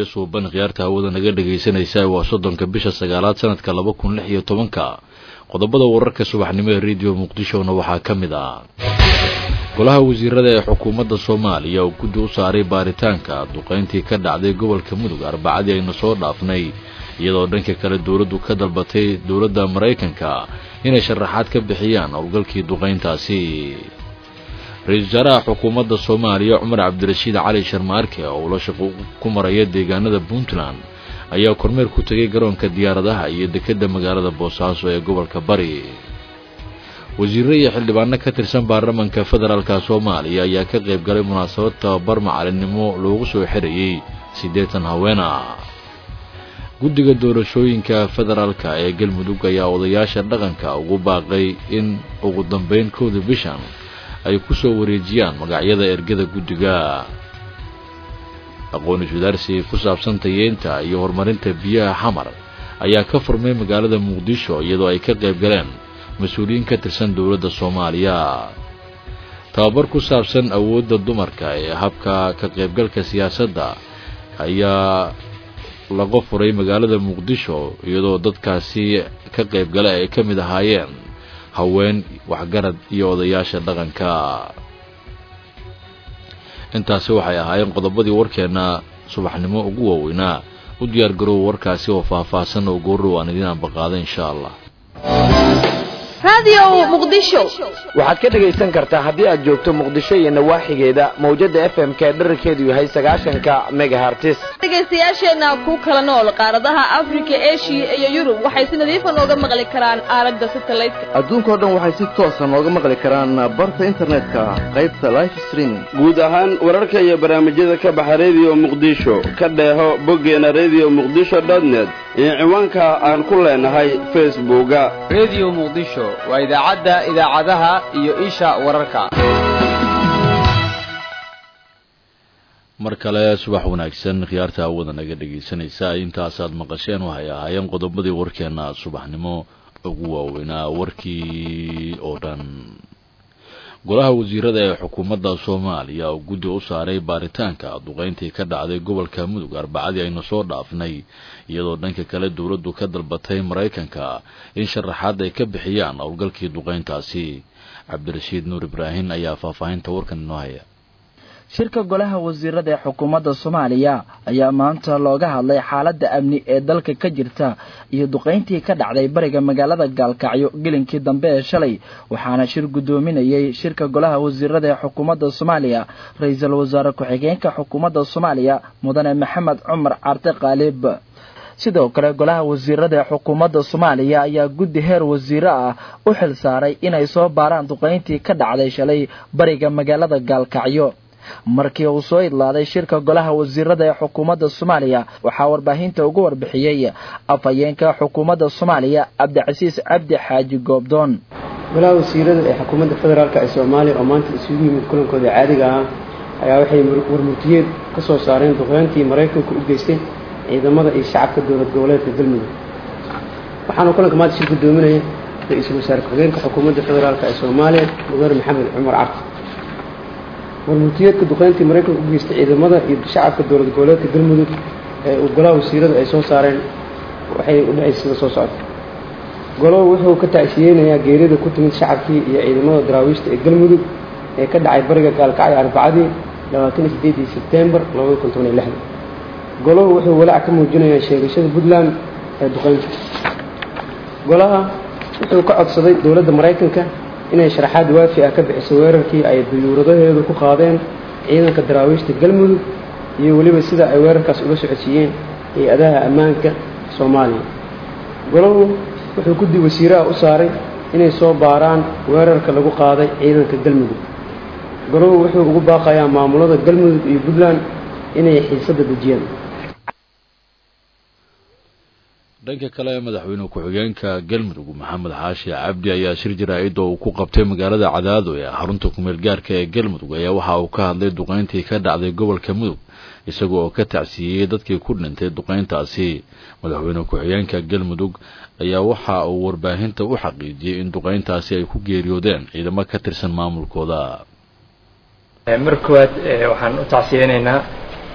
baryo suuban khiyaarta hawada naga dhegaysanaysa waa soddonka bisha sagaalaad sanadka laba kun lix iyo tobanka qodobada wararka subaxnimo ee rediyo muqdishona waxaa ka mid ah golaha wasiirada ee xukuumadda soomaaliya oo guddi u saaray baaritaanka duqayntii ka dhacday gobolka mudug arbacadii aynu soo dhaafnay iyadoo dhanka kale dowladdu ka dalbatay dowladda maraykanka inay sharaxaad ka bixiyaan howlgalkii duqayntaasi ra-iisul wasaaraha xukuumadda soomaaliya cumar cabdirashiid cali sharmaarke oo ula shaqo ku maraya deegaanada puntland ayaa kormeer ku tegay garoonka diyaaradaha iyo dekedda magaalada boosaaso ee gobolka bari wasiirro iyo xildhibaano ka tirsan baarlamanka federaalka soomaaliya ayaa ka qayb galay munaasabad tababar macalinimo loogu soo xirayey siddeetan haweena guddiga doorashooyinka federaalka ee galmudug ayaa odayaasha dhaqanka ugu baaqay in ugu dambeyn kowda bishan ay ku soo wareejiyaan magacyada ergada guddiga aqoon iswadaarsi ku saabsan tayeynta iyo horumarinta biyaha xamar ayaa ka furmay magaalada muqdisho iyadoo ay ka qayb galeen mas-uuliyiin ka tirsan dowladda soomaaliya tababar ku saabsan awoodda dumarka ee habka ka qaybgalka siyaasadda ayaa laga furay magaalada muqdisho iyadoo dadkaasi ka qayb gala ay ka mid ahaayeen haween waxgarad iyo odayaasha dhaqanka intaasi waxay ahaayeen qodobadii warkeenna subaxnimo ugu waaweynaa u diyaar garoow warkaasi oo faah-faahsan oo goorrow aan idiin ambaqaada insha allah waxaad ka dhegaysan kartaa haddii aad joogto muqdisho iyo nawaaxigeeda mawjada f m k dherarkeedu yahay sagaashanka megahartis dhegaystayaasheenna ku kala nool qaaradaha afrika eshiya iyo yurub waxay si nadiifa nooga maqli karaan aalada satelliteka adduunkao dhan waxay si toosa nooga maqli karaan barta internetka qaybta life streaming guud ahaan wararka iyo barnaamijyada ka baxa rediyo muqdisho ka dheeho boggeena redio muqdisho dotnet iyo ciwaanka aan ku leenahay facebooka rediyo muqdisho waa idaacadda idaacadaha iyo isha wararka mar kale subax wanaagsan khiyaarta hawada naga dhegaysanaysa intaasaad maqasheen waxay ahaayeen qodobadii warkeenna subaxnimo ugu waaweynaa warkii oo dhan golaha wasiirada ee xukuumadda soomaaliya oo guddi u saaray baaritaanka duqayntii ka dhacday gobolka mudug arbacadii aynu soo dhaafnay iyadoo dhanka kale dowladdu ka dalbatay maraykanka in sharaxaad ay ka bixiyaan howlgalkii duqayntaasi cabdirashiid nuur ibraahim ayaa faahfaahinta warkan inoo haya shirka golaha wasiirada ee xukuumadda soomaaliya ayaa maanta looga hadlay xaaladda amni ee dalka ka jirta iyo duqayntii ka dhacday bariga magaalada gaalkacyo gelinkii dambe ee shalay waxaana shir guddoominayay shirka golaha wasiirada ee xukuumadda soomaaliya ra-iisul wasaare ku-xigeenka xukuumadda soomaaliya mudane maxamed cumar carte khaalib sidoo kale golaha wasiirada ee xukuumadda soomaaliya ayaa guddi heer wasiire ah u xil saaray inay soo baaraan duqayntii ka dhacday shalay bariga magaalada gaalkacyo markii uu soo idlaaday shirka golaha wasiirada ee xukuumadda soomaaliya waxaa warbaahinta ugu warbixiyey afhayeenka xukuumadda soomaaliya cabdicasiis cabdi xaaji goobdoon golaha wasiirada ee xukuumadda federaalk ee soomaaliya oo maanta isugu yimid kulankooda caadiga ah ayaa waxay warmurtiyeed ka soo saareen duqeyntii maraykanka u geystay ciidamada iyo shacabka dowlad goboleedka galmudug waxaana kulanka maanta shir gudoominaya ra-iisul wasaare ku-xigeenka xukuumadda federaalk ee soomaaliya mudane maxamed cumar carti warmurtiyeedka duqeyntii maraykanka u geystay ciidamada iyo shacabka dowlad goboleedka galmudug ee uu golaha wasiirada ay soo saareen waxay u dhacay sida soo socda golow wuxuu ka tacsiyeynayaa geerida ku timid shacabkii iyo ciidamada daraawiishta ee galmudug ee ka dhacay bariga gaalkacyo arbacadii labaatan iyo sideedii sebtembar labada kun toban iyo lixda golow wuxuu walaac ka muujinayaa sheegashada puntland ee duqeynta golaha wuxuu ka codsaday dowladda maraykanka inay sharaxaad waafi ah ka bixiso weerarkii ay duyuuradaheedu ku qaadeen ciidanka daraawiishta galmudug iyo weliba sida ay weerarkaas uga socodsiiyeen hay-adaha ammaanka soomaaliya golow wuxuu guddi wasiiraha u saaray inay soo baaraan weerarka lagu qaaday ciidanka galmudug golow wuxuu ugu baaqayaa maamulada galmudug iyo puntland inay xiisadda dejiyaan dhanka kale madaxweyne ku-xigeenka galmudug maxamed xaashi cabdi ayaa shir jaraa-id oo uu ku qabtay magaalada cadaado ee xarunta kumeel gaarka ee galmudug ayaa waxa uu ka hadlay duqeyntii ka dhacday gobolka mudug isaga oo ka tacsiiyey dadkii ku dhintay duqeyntaasi madaxweyne ku-xigeenka galmudug ayaa waxa uu warbaahinta u xaqiijiyey in duqeyntaasi ay ku geeriyoodeen ciidamo ka tirsan maamulkooda mar koowaad waxaan u tacsiyeynaynaa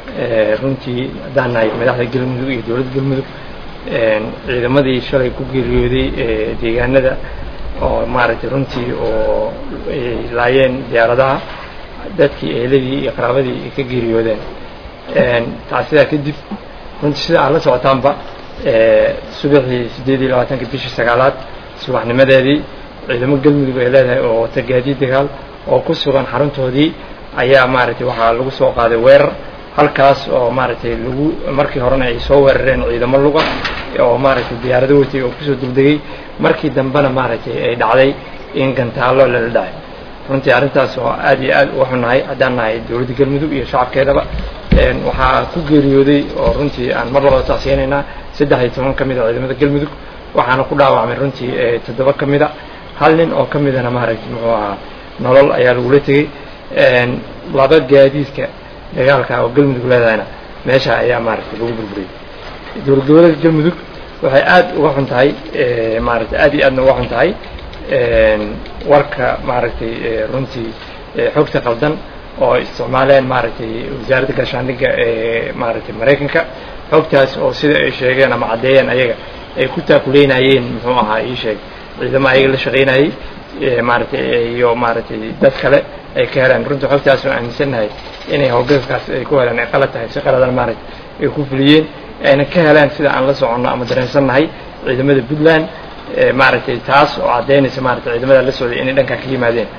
runtii haddaan nahay madaxda galmudug iyo dowladda galmudug ciidamadii shalay ku geeriyooday deegaanada oo maaragtay runtii oo ay laayeen diyaaradaha dadkii eheladii iyo qaraabadii ay ka geeriyoodeen taas sidaa kadib runtii sida aad la socotaanba subaxii siddeed iyo labaatanka bishii sagaalaad subaxnimadeedii ciidamo galmudug ay leedahay oo wata gaadiid dagaal oo ku sugan xaruntoodii ayaa maaragtay waxaa lagu soo qaaday weerar halkaas oo maaragtay lagu markii horena ay soo weerareen ciidamo luga oo maaragtay diyaarado watay oo kusoo degdegay markii dambena maaragtay ay dhacday in gantaallo lala dhacay runtii arrintaas oo aad iyo aad uga xunnahay haddaan nahay dowladda galmudug iyo shacabkeedaba waxaa ku geeriyooday oo runtii aan mar labada tacsiyanaynaa saddex iyo toban ka mid a ciidamada galmudug waxaana ku dhaawacmay runtii toddoba ka mid a hal nin oo ka midana maaragtay muxuu ahaa nolol ayaa lagula tegey laba gaadiidka dagaalka oo galmudug leedahayna meesha ayaa maaragtay lagu burburiyey dowlad goboleedka galmudug waxay aad uga xun tahay maaragtay aad iyo aadna uga xun tahay warka maaragtay runtii xogta qaldan oo isticmaaleen maaragtay wasaaradda gaashaandhigga ee maaragtay maraykanka xogtaas oo sida ay sheegeen ama caddeeyeen ayaga ay ku taakuleynayeen muxuu ahaa ii sheeg ciidamo ayaga la shaqaynayey maaragtay iyo maaragtay dad kale ay ka heleen runtii xogtaas oo aaminsannahay inay howlgalkaas ay ku heleen ay qalad tahay si qaladan maaragtay ay ku fuliyeen ayna ka heleen sida aan la soconno ama dareensannahay ciidamada puntland maaragtay taas oo caddaynaysa maaragtay ciidamada la socday inay dhankan ka yimaadeen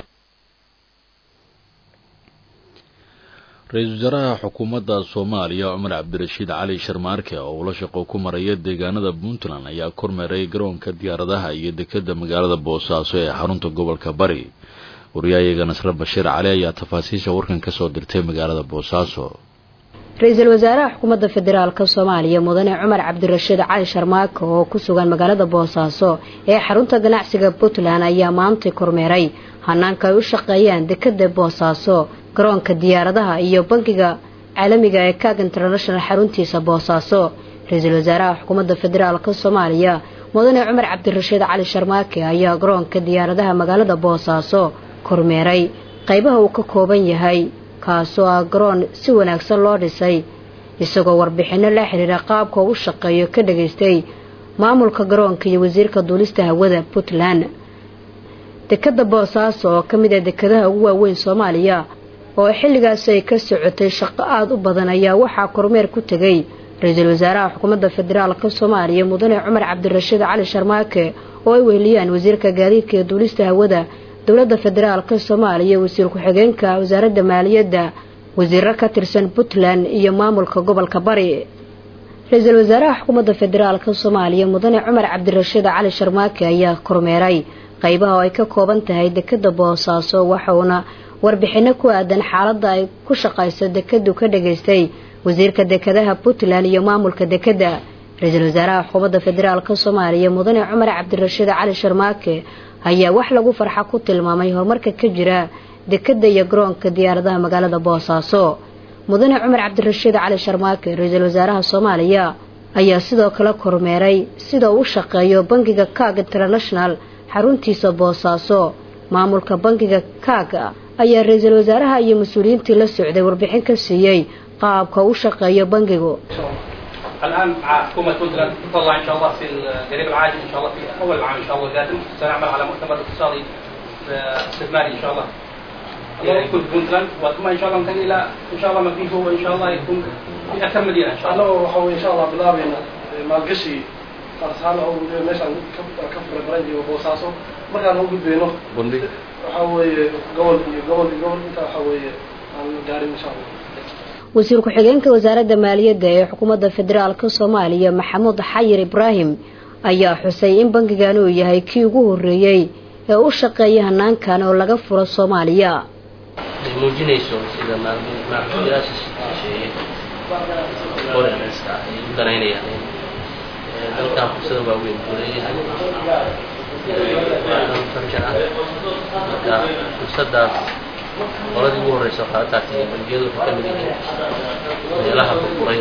ra-iisul wasaaraha xukuumadda soomaaliya cumar cabdirashiid cali sharmaarke oo ula shaqo ku maraya deegaanada puntland ayaa kormeeray garoonka diyaaradaha iyo dekedda magaalada boosaaso ee xarunta gobolka bari wariyaayaga nasre bashiir cali ayaa tafaasiisha warkan ka soo dirtay magaalada boosaaso ra-iisul wasaaraha xukuumadda federaalk soomaaliya mudane cumar cabdirashiid cali sharmaake oo ku sugan magaalada boosaaso ee xarunta ganacsiga puntland ayaa maantay kormeeray hanaanka ay u shaqeeyaan dekedda boosaaso garoonka diyaaradaha iyo bankiga caalamiga ee kaag international xaruntiisa boosaaso ra-iisul wasaaraha xukuumadda federaalk soomaaliya mudane cumar cabdirashiid cali sharmaake ayaa garoonka diyaaradaha magaalada boosaaso kormeeray qaybaha uu ka kooban yahay kaasoo ah garoon si wanaagsan loo dhisay isagoo warbixinno la xiriira qaabka u shaqeeyo ka dhagaystay maamulka garoonka iyo wasiirka duulista hawada puntland dekadda boosaaso oo ka mid ah dekadaha ugu waaweyn soomaaliya oo xilligaasi ay ka socotay shaqo aada u badan ayaa waxaa kormeer ku tegay ra-iisul wasaaraha xukuumadda federaalk soomaaliya mudane cumar cabdirashiid cali sharmaake oo ay weheliyaan wasiirka gaadiidka iyo duulista hawada dowladda federaalk soomaaliya wasiir ku-xigeenka wasaaradda maaliyadda wasiiro ka tirsan puntland iyo maamulka gobolka bari ra-iisul wasaaraha xukuumadda federaalk soomaaliya mudane cumar cabdirashiid cali sharmaake ayaa kormeeray qaybaha oo ay ka kooban tahay dekadda boosaaso waxauna warbixinno ku aadan xaaladda ay ku shaqayso dekadu ka dhagaystay wasiirka dekadaha puntland iyo maamulka dekedda ra-iisul wasaaraha xukuumadda federaalk soomaaliya mudane cumar cabdirashiid cali sharmaake ayaa wax lagu farxa ku tilmaamay horumarka ka jira dekedda iyo garoonka diyaaradaha magaalada boosaaso mudane cumar cabdirashiid cali sharmaake ra-iisul wasaaraha soomaaliya ayaa sidoo kale kormeeray sida uu u shaqeeyo bankiga kaag international xaruntiisa boosaaso maamulka bankiga kaaga ayaa ra-iisul wasaaraha iyo mas-uuliyiintii la socday warbixin ka siiyey qaabka u shaqeeyo bankigu الان مع حكومه بنتلاند نطلع ان شاء الله في القريب العاجل ان شاء الله في اول العام ان شاء الله القادم سنعمل على مؤتمر اقتصادي استثماري ان شاء الله يكون في بنتلاند وثم ان شاء الله ننتقل الى ان شاء الله ما فيه هو ان شاء الله يكون في اكثر مدينه ان شاء الله. الله وحاول ان شاء الله bilaabeyna maalgashi qarsaano oo meeshaan ka fura garan iyo boosaaso markaan u gudbeyno waxa weeye gobol iyo gobol iyo gobol inta waxa weeye aan gaarin insha allah wasiir ku-xigeenka wasaaradda maaliyadda ee xukuumadda federaalk soomaaliya maxamuud xayir ibraahim ayaa xusay in bankigan uu yahay kii ugu horreeyey ee u shaqeeya hanaankan oo laga furo soomaaliya ay muujinayso sida maalgeliyaasha shisheeye foreigners-ka ay u danaynayaan in dalkan fursada waaweyn uu leeyahay waa dal farjan ah marka fursadaas qoladii ugu horreysa waxaa taatay bangiyadu waxay ka mid yihiin meelaha burburay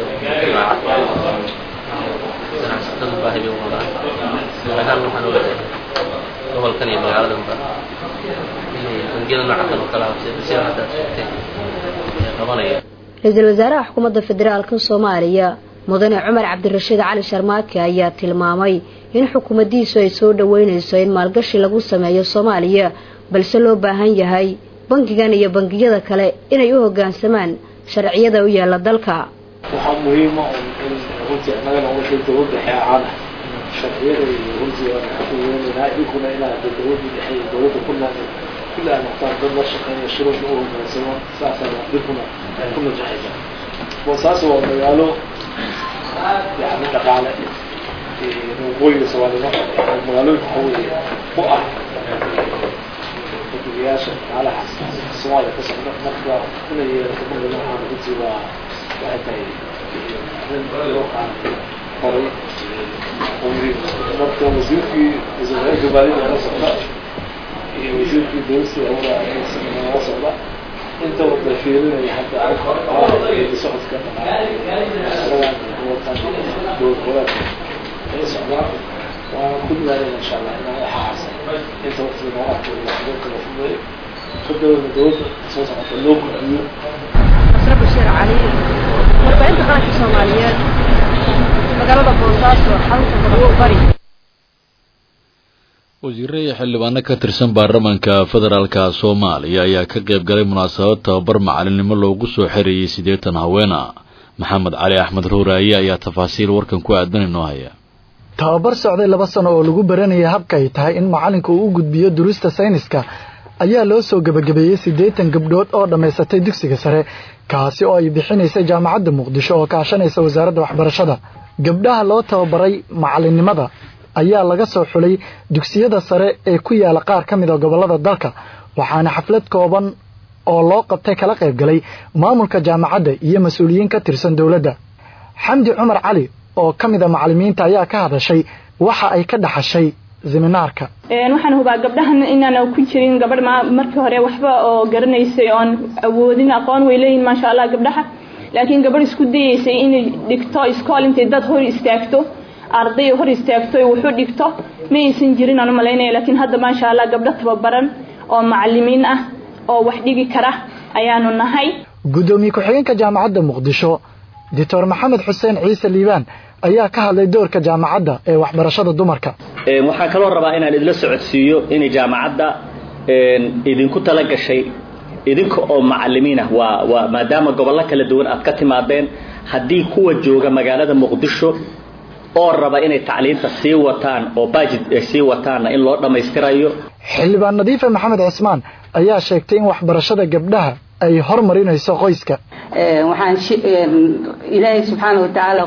ganacsatadu baahi bay u qabaan ahaan waxaan ogahay gobolkan iyo magaaladanba inay bangiyada noocakan oo kala habsay sida hadda sheegtay ay qabanayaan ra-iisul wasaaraha xukuumadda federaalka soomaaliya mudane cumar cabdirashiid cali sharmaake ayaa tilmaamay in xukuumaddiisu ay soo dhoweynayso in maalgashi lagu sameeyo soomaaliya balse loo baahan yahay bangigan iyo bangiyada kale inay u hoggaansamaan sharciyada u yaala dalka waxaa muhiima in runtii annagana wixii dowladda xeecaana sharciyada iyo runtii aan ka weynanaa idinkuna inaad dowladda dhexe iyo dowladda ku nool kulli ay noqtaan dad la shaqeeya shuruucda u hoggaansamo saasaa idinkuna ku najaxaysa boosaaso waa magaalo yani dhaqaale waqooyiga soomaalida magaalooyinka waxa weeye u ah xildhibayaasha dhaqaalaha soomaaliya ka socda marka inay yeelato marka noocan runtii waa waxay tahay arrin loo qaatay horay marka wasiirkii wasiirka baadida la socda iyo wasiirkii dowlasta awra la socda inta wada fiirinaya hadda socodka dowlad goboleedka ay socdaan waana ku dadaalaya insha allah inaan waxaas inta waqtiga nooga arko la fudeeyo kadawada dowladda soo socota loo gudbiyo masre bashiir cali warbaahinta qaranka soomaaliyeed magaalada boosaaso xarunta gobolka bari wasiire iyo xildhibaano ka tirsan baarlamaanka federaalka soomaaliya ayaa ka qayb galay munaasabad tababar macalinimo loogu soo xereeyey siddeetan haweena maxamed cali axmed ruuraaye ayaa tafaasiil warkan ku aadan inoo haya tababar socday laba sano oo lagu baranayay habka ay tahay in macalinka uu u gudbiyo durusta sayniska ayaa loo soo gebagabeeyey siddeetan gabdhood oo dhammaysatay dugsiga sare kaasi oo ay bixinaysay jaamacadda muqdisho oo kaashanaysa wasaaradda waxbarashada gabdhaha loo tababaray macalinimada ayaa laga soo xulay dugsiyada sare ee ku yaala qaar ka mid a gobollada dalka waxaana xaflad kooban oo loo qabtay kala qayb galay maamulka jaamacadda iyo mas-uuliyiin ka tirsan dowladda xamdi cumar cali oo ka mid a macallimiinta ayaa ka hadashay waxa ay ka dhaxashay seminaarka waxaan hubaa gabdhahan inaan ku jirin gabadh markii hore waxba oo garanaysay oon awoodin aqoon way leeyihin maasha allah gabdhaha laakiin gabadh isku dayeysay inay dhigto iskool intay dad hor istaagto arday hor istaagto wuxuu dhigto ma aysan jirin aan u malaynaya laakiin hadda maasha allah gabdho tababaran oo macalimiin ah oo wax dhigi kara ayaanu nahay guddoomiye ku-xigeenka jaamacadda muqdisho doctor maxamed xuseen ciise liibaan ayaa ka hadlay doorka jaamacadda ee waxbarashada dumarka waxaan kaloo rabaa inaan idila socodsiiyo inay jaamacadda idinku tala gashay idinka oo macalimiin ah waa waa maadaama gobollo kala duwan aad ka timaadeen haddii kuwa jooga magaalada muqdisho oo raba inay tacliinta sii wataan oo baajid sii wataanna in loo dhammaystirayo xildhibaan nadiife maxamed cismaan ayaa sheegtay in waxbarashada gabdhaha ay hormarinayso qoyska waxaan ilaahay subxaana watacaala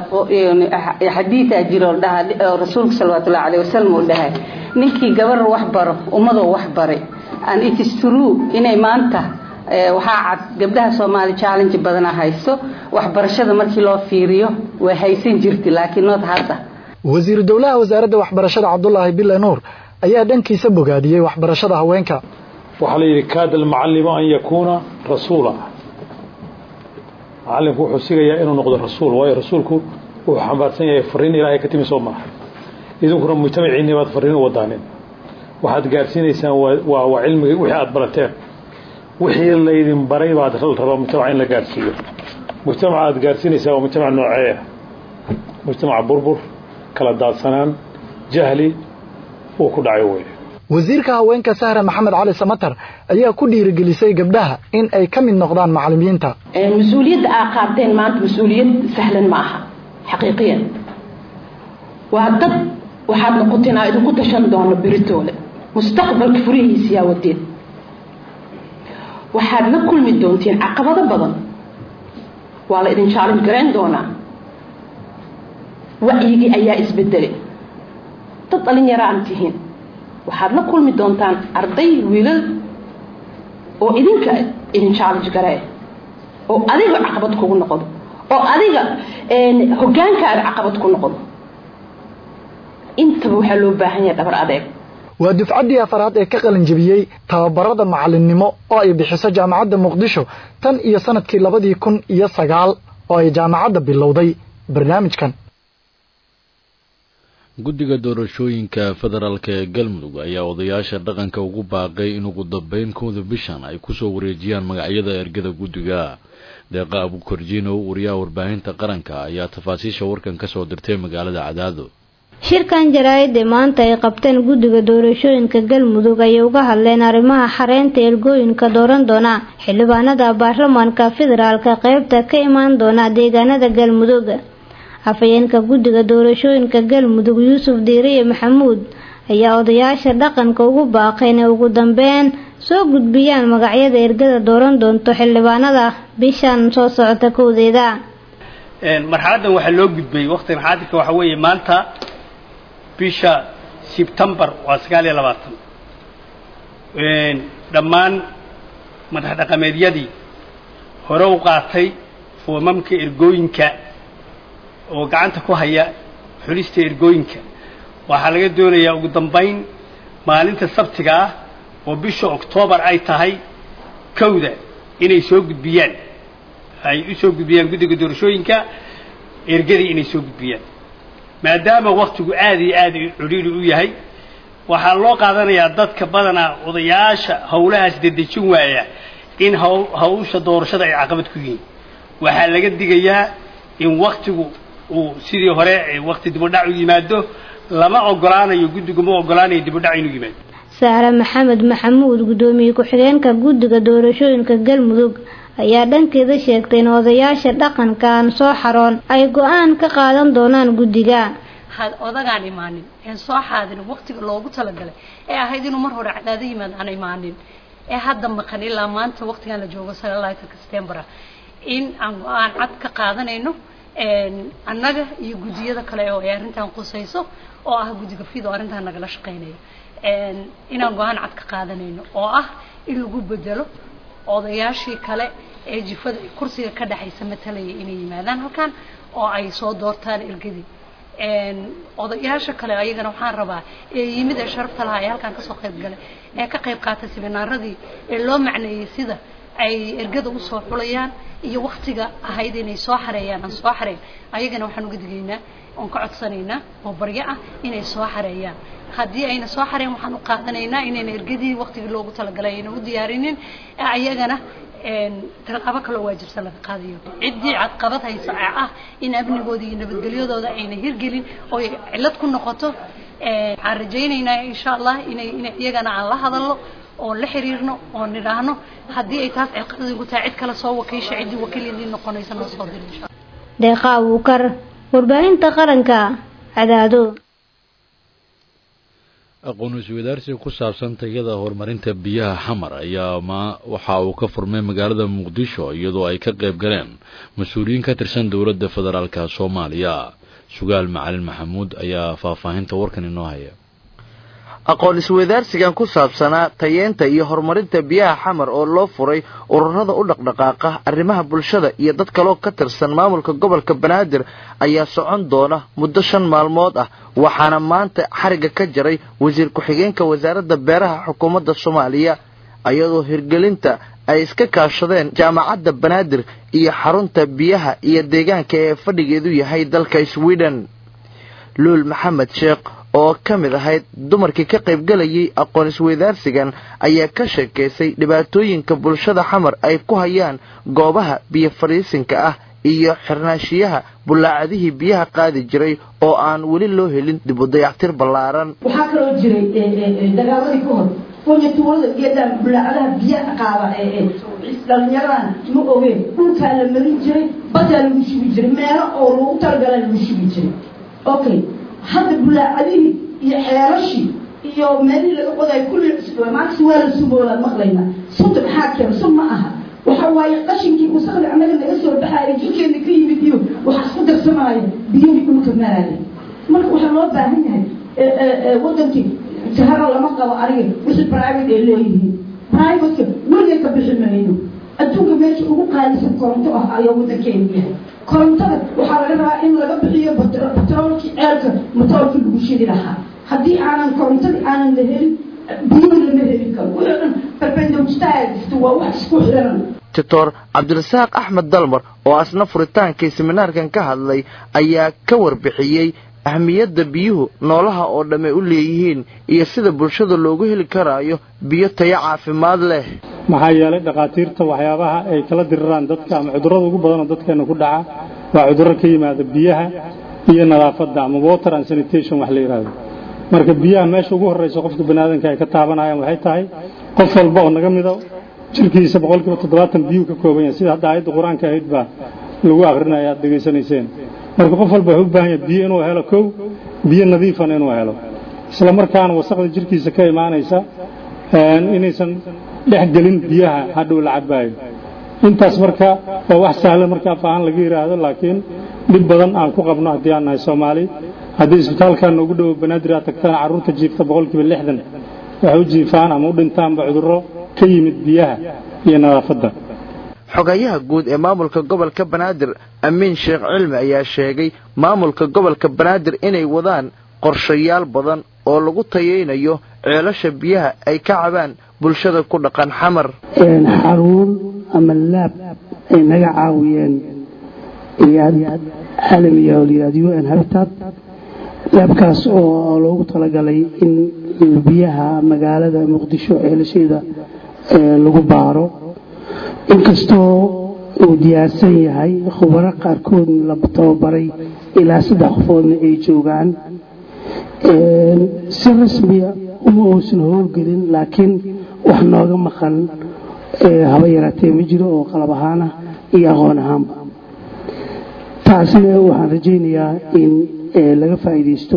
xadiidaa jiro dhaha rasuulka salawatullahi alayh wasalam uu dhahay ninkii gabar wax baro ummadoo wax baray and it is true inay maanta waxaa cad gabdhaha soomaali challenge badana haysto waxbarashada markii loo fiiriyo way haysan jirtay laakiin nood hadda wasiiru dowlaha wasaaradda waxbarashada cabdulaahi bille nuur ayaa dhankiisa bogaadiyey waxbarashada haweenka waxaa la yidhi kaada almucallimu an yakuuna rasuula macallinku wuxuu sigayaa inuu noqdo rasuul waayo rasuulku wuxuu xambaarsan yahay fariin ilaahay ka timi soo maaha idinkuna mujtamaciinni baad fariin u wadaanin waxaad gaarsiinaysaan waa waa cilmigii wixii aad barateen wixii laydin baray baad rabaa mujtamaca in la gaarsiiyo mujtamaca aad gaarsiinaysaa waa mujtamac noocee ah mujtamac burbur kala daadsanaan jahli uu ku dhacay wey wasiirka haweenka sahre maxamed cali samatar ayaa ku dhiirigelisay gabdhaha in ay ka mid noqdaan macallimiinta mas-uuliyadda aa qaateen maanta mas-uuliyad sahlan ma aha xaqiiqiyan waa dad waxaad noqoteen aa idinku tashan doono beritoole mustaqbalka furihiisiyaa wadeed waxaad la kulmi doontiin caqabado badan waa la idin jaalin garayn doonaa wacyigii ayaa isbedelay dad dhalinyaro aan tihiin waxaad la kulmi doontaan arday wiilal oo idinka idin challenge garee oo adiga caqabad kugu noqdo oo adiga hogaankaaga caqabad ku noqdo intaba waxaa loo baahan yahay dhabar adeeg waa dufcaddii afaraad ee ka qalin jebiyey tababarada macallinnimo oo ay bixiso jaamacadda muqdisho tan iyo sanadkii labadii kun iyo sagaal oo ay jaamacadda bilowday barnaamijkan guddiga doorashooyinka federaalka ee galmudug ayaa odayaasha dhaqanka ugu baaqay in ugu dambeyn kooda bishan ay kusoo wareejiyaan magacyada ergada guddiga deeqa abukorjiinow wariyaha warbaahinta qaranka ayaa tafaasiisha warkan ka soo dirtay magaalada cadaado shirkan jaraa'idda maanta ay qabteen guddiga doorashooyinka galmudug ayay uga hadleen arrimaha xareynta ergooyinka dooran doona xildhibaanada baarlamaanka federaalka qeybta ka imaan doona deegaanada galmudug afhayeenka guddiga doorashooyinka galmudug yuusuf diiriye maxamuud ayaa odayaasha dhaqanka ugu baaqay inay ugu dambeyn soo gudbiyaan magacyada ergada dooran doonto xildhibaanada bishan soo socota kowdeeda marxaladdan waxaa loo gudbay waqti marxaladka waxa weeye maanta bisha sebtembar waa sagaal iyo labaatan dhammaan madax dhaqameedyadii hore u qaatay foomamka ergooyinka oo gacanta ku haya xulista ergooyinka waxaa laga doonayaa ugu dambayn maalinta sabtiga ah oo bisha oktoobar ay tahay kowda inay soo gudbiyaan ay u soo gudbiyaan guddiga doorashooyinka ergadii inay soo gudbiyaan maadaama waktigu aada iyo aada cudhiiri u yahay waxaa loo qaadanayaa dadka badanaa odayaasha howlahaas dedejin waaya in haw hawsha doorashada ay caqabad ku yihiin waxaa laga digayaa in waktigu uu sidii hore wakti dibudhac u yimaado lama ogolaanayo guddigu ma ogolaanayo dibudhac inuu yimaado saare maxamed maxamuud guddoomiye ku-xigeenka guddiga doorashooyinka galmudug ayaa dhankeeda sheegtay in odayaasha dhaqanka aan soo xaroon ay go-aan ka qaadan doonaan guddiga had odagaan imaanin ee soo xaadirin waqtiga loogu talagalay ee ahayd inuu mar hore cadaado yimaad aan imaanin ee hadda maqan ilaa maanta waqtigan la joogo sagaalaatanka septembera in aan go-aan cad ka qaadanayno annaga iyo guddiyada kale oo ay arrintan qusayso oo ah guddiga fid oo arrintan nagala shaqaynayo inaan go-aan cad ka qaadanayno oo ah in lagu bedelo odayaashii kale ee jifada kursiga ka dhexaysa matalaya inay yimaadaan halkan oo ay soo doortaan ergadii odayaasha kale ayagana waxaan rabaa ee yimid ee sharafta lahaa ee halkan kasoo qayb galay ee ka qayb qaatay siminaaradii ee loo macneeyey sida ay ergada usoo xulayaan iyo waktiga ahayd inay soo xareeyaan aan soo xareyn ayagana waxaan uga digaynaa oon ka codsanaynaa oo baryo ah inay soo xareeyaan haddii ayna soo xareen waxaan u qaadanaynaa inayna ergadii waktigii loogu talagalay ayna u diyaarinin ayagana tallaabo kaloo waajibsan laga qaadayo ciddii cadqabad haysa ee ah in amnigooda iyo nabadgelyadooda ayna hirgelin oo cillad ku noqoto waxaan rajaynaynaa insha allah inay inay iyagana aan la hadalno oon la xiriirno oon nidhaahno haddii ay taas ciqabad igu tahay cid kale soo wakiisha ciddii wakiil idiin noqonaysa noo soo diri insha deeqa abuukar warbaahinta qaranka cadaado aqoon iswadaarsi ku saabsan tayada horumarinta biyaha xamar ayaa ma waxa uu ka furmay magaalada muqdisho iyadoo ay ka qayb galeen mas-uuliyiin ka tirsan dowladda federaalka soomaaliya sugaal macalin maxamuud ayaa faahfaahinta warkan inoo haya aqoon isweydaarsigan ku saabsanaa tayeenta iyo horumarinta biyaha xamar oo loo furay ururada u dhaqdhaqaaqa arrimaha bulshada iyo dad kaloo ka tirsan maamulka gobolka banaadir ayaa socon doona muddo shan maalmood ah waxaana maanta xariga ka jaray wasiir ku-xigeenka wasaaradda beeraha xukuumadda soomaaliya iyadoo hirgelinta ay iska kaashadeen jaamacadda banaadir iyo xarunta biyaha iyo deegaanka ee fadhigeedu yahay dalka sweden luul maxamed sheekh oo ka mid ahayd dumarkii ka qaybgalayay aqoon isweydaarsigan ayaa ka sheekaysay dhibaatooyinka bulshada xamar ay ku hayaan goobaha biyo fadhiisinka ah iyo xirnaashiyaha bullaacadihii biyaha qaadi jiray oo aan weli loo helin dib u dayactir ballaaran waxaa kaloo jiray dagaaladii ka hor fonyatuulada geedaan bullaacadaha biyaha qaada dhalinyaradan ma ogeen dhulkaa la marin jiray badaa lagu shugi jiray meelo oo lagu talagala lagu shugi jiray okay hadda bulaacadihii iyo xeelashii iyo meelihii laga qodayo kulli maanta waa la sumoolaan maqlayna sunta maxaa keena sun ma aha waxa waaye qashinkii wasaqda annaga naga soo baxaaya jirkeena ka yimid iyo waxaa isku darsamaayo biyihii dhulka maraya marka waxaa loo baahan yahay wadankii jaharo lama qabo aniga wixii private ay leeyihiin privateka weliga ka bixi mayno adduunka meesha ugu qaalisan koronto ah ayaa wadankeenu yahay korontada waxaa laga rabaa in laga bixiyo batroolkii ceelka matoorkii lagu shidi lahaa haddii aanan korontadii aanan la helin biyihii lama helin karo wixii dhan barbendowjitaagista waa wax isku xiran doctor cabdirasaaq axmed dalmar oo asna furitaankii seminaarkan ka hadlay ayaa ka warbixiyey ahmiyadda biyuhu noolaha oo dhamme u leeyihiin iyo sida bulshada loogu heli karaayo biyo tayo caafimaad leh maxaa yeelay dhakhaatiirta waxyaabaha ay kala diriraan dadka ama cudurrada ugu badanoo dadkeena ku dhaca waa cudurro ka yimaada biyaha iyo nadaafadda ama water and sanitation wax la yidhaahdo marka biyaha meesha ugu horreysa qofka baniaadanka ay ka taabanayaan waxay tahay qof walba oo naga mida jirkiisa boqolkiiba toddobaatan biyuu ka kooban yahay sida hadda aayadda qur-aanka ahayd baa lagu akrinaya aad dhegaysanayseen marka qof walba wuxuu u baahan yahay biyo inuu helo kow biyo nadiifana inuu helo isla markaana wasaqda jirkiisa ka imaanaysa inaysan dhex gelin biyaha hadhow la cabaayo intaas marka waa wax sahlan marka af ahaan laga yidhaahdo laakiin dhib badan aan ku qabno haddii aan nahay soomaali haddii isbitaalkan noogu dhowo banaadir aad tagtaan carruurta jiifta boqolkiiba lixdan waxay u jiifaan ama u dhintaanba cudurro ka yimid biyaha iyo nadaafadda xogayaha guud ee maamulka gobolka banaadir amiin sheekh cilmi ayaa sheegay maamulka gobolka banaadir inay wadaan qorshayaal badan oo lagu tayaynayo ceelasha biyaha ay ka cabaan bulshada ku dhaqan xamar xaruun ama laab ay naga caawiyeen iyaad caalamiga oo layihahdo u n habitat laabkaas oo loogu talagalay in biyaha magaalada muqdisho ceelasheeda lagu baaro inkastoo uu diyaarsan yahay khubaro qaarkoodna la tababaray ilaa saddex qofoodna ay joogaan si rasmiya uma uusan howlgelin laakiin wax nooga maqan haba yaraatee ma jiro oo qalab ahaana iyo aqoon ahaanba taasna waxaan rajaynayaa in laga faa'iidaysto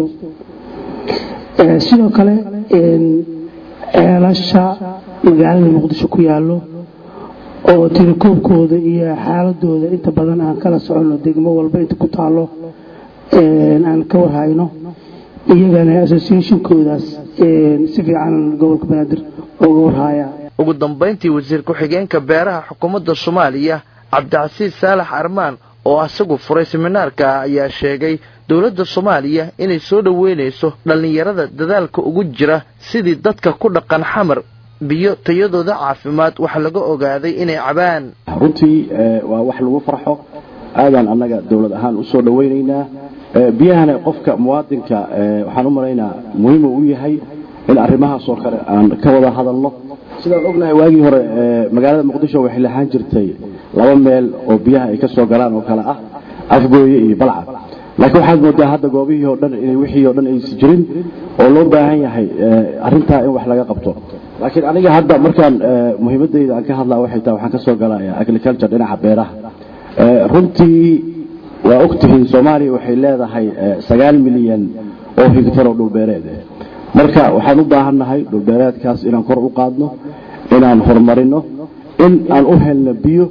sidoo kale ceelasha magaalada muqdisho ku yaallo oo tirakoobkooda iyo xaaladooda inta badan aan kala soconno degmo walba inta ku taallo aan ka warhayno iyagana associationkoodaas si fiican gobolka banaadir uga warhaya ugu dambayntii wasiir ku-xigeenka beeraha xukuumadda soomaaliya cabdicasiis saalax armaan oo asagu furay seminaarka ayaa sheegay dowladda soomaaliya inay soo dhoweynayso dhallinyarada dadaalka ugu jira sidii dadka ku dhaqan xamar biyo tayadooda caafimaad wax laga ogaaday inay cabaan runtii waa wax lagu farxo aadaan annaga dowlad ahaan u soo dhowaynaynaa biyahana qofka muwaadinka waxaan u malaynaa muhiim uu yahay in arrimahaasoo kale aan ka wada hadalno sidaan ognahay waagii hore magaalada muqdisho waxay lahaan jirtay laba meel oo biyaha ay ka soo galaan oo kale ah afgooye iyo balcad laakiin waxaad moodaa hadda goobihii oo dhan inay wixii oo dhan aysan jirin oo loo baahan yahay arrintaa in wax laga qabto laakiin aniga hadda markaan muhiimadayda aan ka hadlaa waxay tahay waxaan ka soo galaya agriculture dhinaca beeraha runtii waa ogtihiin soomaaliya waxay leedahay sagaal milyan oo higtar oo dhulbeereed marka waxaan u baahannahay dhulbeereedkaas inaan kor u qaadno inaan horumarino in aan u helno biyo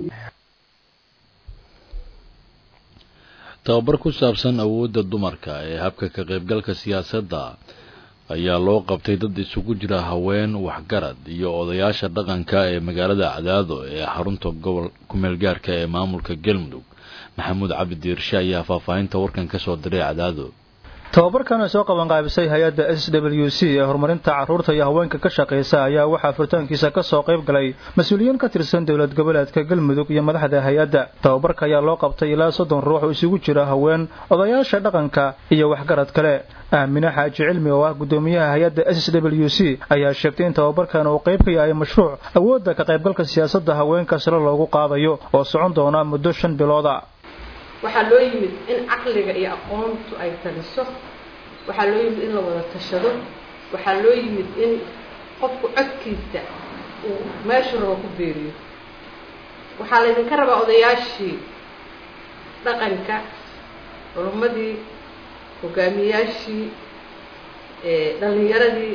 tababar ku saabsan awoodda dumarka ee habka ka qaybgalka siyaasadda ayaa loo qabtay dad isugu jira haween waxgarad iyo odayaasha dhaqanka ee magaalada cadaado ee xarunta gobol kumeel gaarka ee maamulka galmudug maxamuud cabdi diirshe ayaa faahfaahinta warkan ka soo diray cadaado tababarkan ay soo qabanqaabisay hay-adda s w c ee horumarinta carruurta iyo haweenka ka shaqaysa ayaa waxaa furitaankiisa ka soo qayb galay mas-uuliyiin ka tirsan dowlad goboleedka galmudug iyo madaxda hay-adda tababarka ayaa loo qabtay ilaa soddon ruux oo isugu jira haween odayaasha dhaqanka iyo waxgarad kale aamine xaaji cilmi oo ah guddoomiyaha hay-adda s w c ayaa sheegtay in tababarkan uu qayb ka yahay mashruuc awoodda ka qaybgalka siyaasadda haweenka sare loogu qaadayo oo socon doona muddo shan bilooda waxaa loo yimid in caqliga iyo aqoontu ay taliso waxaa loo yimid in la wada tashado waxaa loo yimid in qofku codkiisa uu meeshu rabo ku beeriyo waxaa laydinka rabaa odayaashii dhaqanka culummadii hogaamiyaashii dhalinyaradii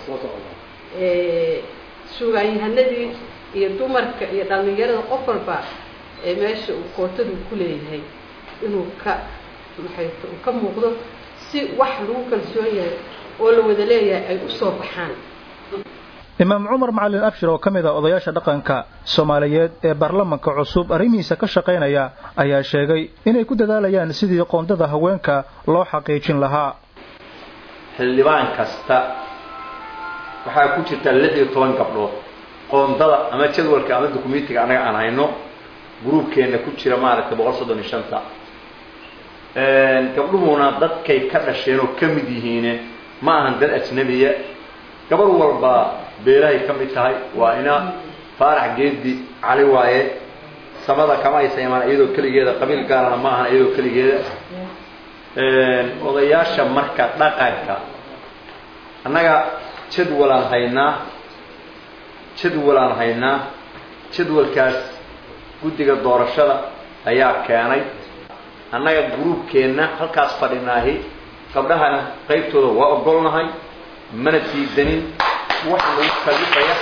suugaanyahanadii iyo dumarka iyo dhalinyarada qof walba ee meesha uu kootadu ku leeyahay inuu ka maxayto uu ka muuqdo si wax lagu kalsoon yahay oo la wada leeyahay ay u soo baxaan imaam cumar macalin abshir oo ka mid ah odayaasha dhaqanka soomaaliyeed ee baarlamanka cusub arrimihiisa ka shaqaynaya ayaa sheegay inay ku dadaalayaan sidii qoondada haweenka loo xaqiijin lahaa xildhibaan kasta waxaa ku jirta lix iyo toban gabdhood qoondada ama jadwalka ama dukumentiga annaga aan hayno gruubkeenna ku jira maaragtay boqol soddon iyo shanta gabdhuhuna dadkay ka dhasheen oo ka mid yihiine ma ahan dad ajnabiya gabar walba beelahay ka mid tahay waa ina faarax geedi cali waaye samada kama aysa imaan iyadoo keligeeda qabiil gaarana ma ahan iyadoo keligeeda odayaasha marka dhaqanka annaga jadwalaan haynaa jadwalaan haynaa jadwalkaas guddiga doorashada ayaa keenay annaga gruubkeenna halkaas fadhinaahi gabdhahana qaybtooda waa ogolnahay mana diidanin wax nagu kalifaya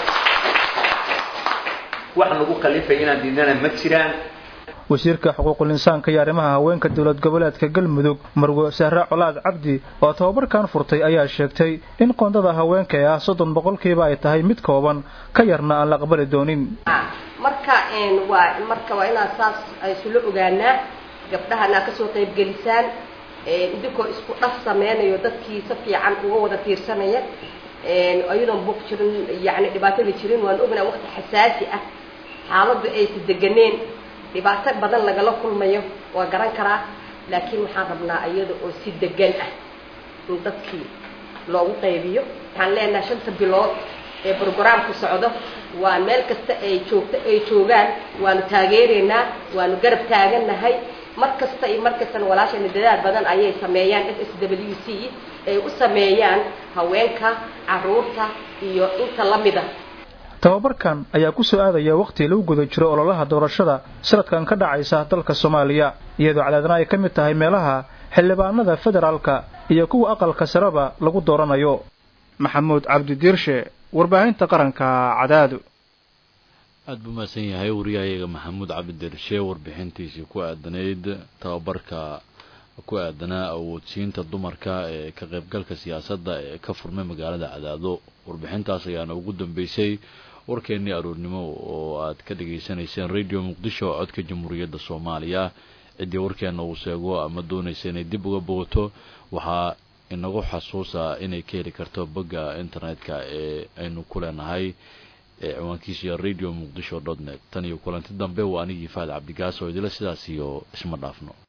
wax nagu kalifaya inaan diidnana ma jiraan wasiirka xuquuqul insaanka iyo arrimaha haweenka dowlad goboleedka galmudug marwe sahre colaad cabdi oo tababarkan furtay ayaa sheegtay in qoondada haweenka ee ah soddon boqolkiiba ay tahay mid kooban ka yarna aan la aqbali doonin marka waa marka waa inaan saas isula ogaanaa gabdhahana kasoo qaybgelisaan idinkoo isku dhaf sameynayo dadkii si fiican uga wada tiirsanaya ayadoon buuq jirin yani dhibaatada jirin waan ognaa waqti xasaasi ah xaaladdu aysa deganeen dhibaato badan lagala kulmayo waa garan karaa laakiin waxaan rabnaa iyada oo si degan ah in dadkii loogu qaybiyo waxaan leenahay shanta bilood ee brograamku socdo waa meel kasta ay joogto ay joogaan waanu taageeraynaa waanu garab taagannahay mar kasta iyo mar kastana walaashayna dadaal badan ayay sameeyaan s s w c ay u sameeyaan haweenka caruurta iyo inta la mida tababarkan ayaa ku soo aadaya wakhti lagu guda jiro ololaha doorashada sanadkan ka dhacaysa dalka soomaaliya iyadoo cadaadna ay ka mid tahay meelaha xildhibaanada federaalka iyo kuwa aqalka sareba lagu dooranayo maxamuud cabdi diirshe warbaahinta qaranka cadaadu aada buu mahadsan yahay wariyahayaga maxamuud cabdidirshe warbixintiisii ku aadanayd tababarka ku aadanaa awoodsiinta dumarka ee ka qaybgalka siyaasadda ee ka furmay magaalada cadaado warbixintaas ayaana ugu dambeysay warkeennii aroornimo oo aad ka dhageysanayseen radio muqdisho codka jamhuuriyadda soomaaliya ciddii warkeena uu sheego ama doonaysa inay dib uga bogato waxaa inagu xasuusa inay ka heli karto bogga internet-ka ee aynu ku leenahay ee ciwaankiisa radio muqdisho dot net tan iyo kulanti dambe waa anigii faad cabdigaas oo idila sidaas iyo isma dhaafno